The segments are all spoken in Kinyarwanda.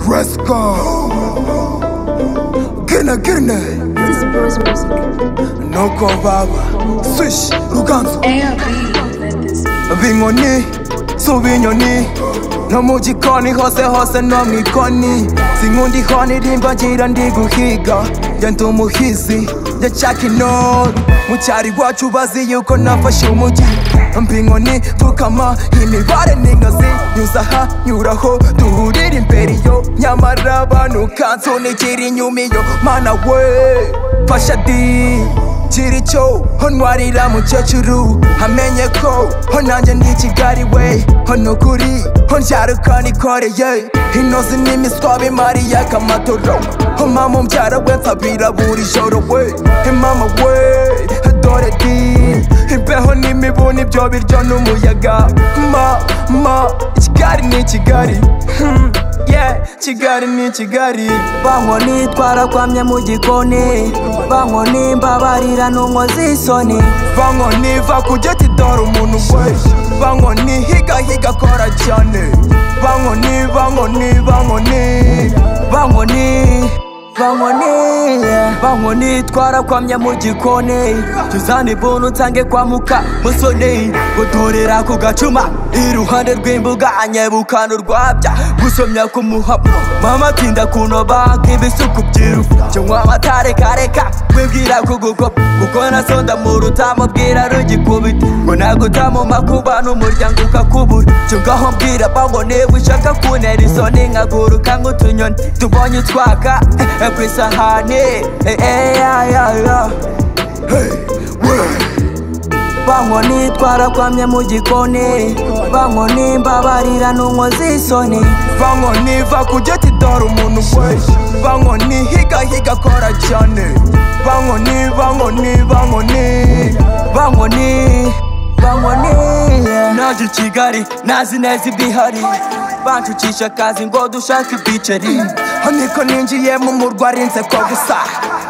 Let's go. Gene gene. This is Bruce Music. Noko baba. Swish ruganzu. ARB, don't let this be. Binyoni. Subinyoni. No mu gikoni hose hose no mu ikoni Sinkundi honi rimba ngira ndi guhiga Njya ndi umuhizi njya nshaka intore Mu cyari iwacu bazi yuko nafashe umujyi Mba inkoni dukama imibare n'ingazi Nyuza aha nyuraho duhurira imbere yo Nyamara abantu kansunikira inyuma iyo Mana we fasha di Chiri cho, hontwarira mukecuru Amenye ko, ho nanjye ndi Kigali we Ho nukuri, ho nsharuka nikoreye Inozi n'imiswa bimariye kamatoro Ho mama umbyara we nsabira buri joro we He mama we, dore di Imbeho n'imibu nibyo biryo n'umuyaga Ma, ma, Kigali ni Kigali Hmm, yeah, Kigali ni Kigali bankoni twarakwamye mu gikoni bankoni mbabarira n'unkoze isoni bankoni va ku giti dore umuntu we bankoni higa higa kora cyane bankoni bankoni bankoni bankoni bankoni bankoni twarakwamye mu gikoni tuzane ibuntu nsange kwa muka musoni gutorera ku gacuma iruhande rw'imbuga anyebukana urwabya gusomya ku muhabo mama tinda kunoba nk'ibisuku byiruka cyangwa amatarekareka wibwira kugukopa kuko nasonda mu rutamo bwira rugikubita ngo nagutamo makuba n'umuryango ukakubura cyongaho mbwira bankoni wishaka kuntera isoni nkaguruka nk'utunyoni tubonye utwaka eh, eh, ku isahani eh, eh, ya, ya, ya. bankoni twarakwamye mu gikoni bankoni mbabarira n'unkoze isoni bankoni va ku giti dore umuntu we bankoni higa higa kora cyane bankoni bankoni bankoni bankoni bankoni yeah. naje i kigali nazi neza ibihari banshukisha akazi ngo dushake ibiceri niko ninjiye mu murwa arinze ko gusa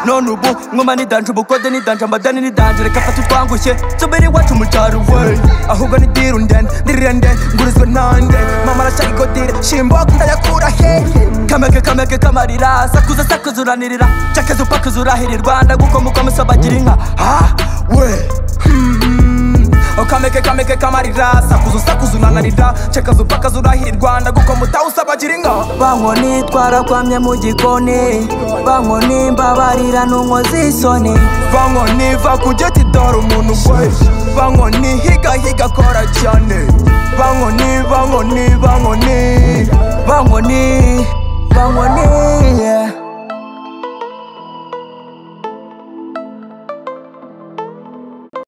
none ubu nkoma nidanje ubukode nidanje amadani nidanje reka fata utwangushye tsobere iwacu mu cyaro we ahubwo ni diru ndende ndirende ngurizwe nande mama arashaka igodire shimboka ndayakura hehe kameke kameke kamarira sakuza sakuza uranirira cakeza upakaza urahirirwa ndagukomuka musabagira inka ah we Hmm. kameke kameke kamarira sakuza usakuza unananira cekaza upakaza urahirwa ndagukoma usabagira inka bankoni twarakwamye mu gikoni bankoni mbabarira n'unkoze isoni bankoni va ku giti dore umuntu we bankoni higa higa kora cyane bankoni bankoni bankoni bankoni bankoni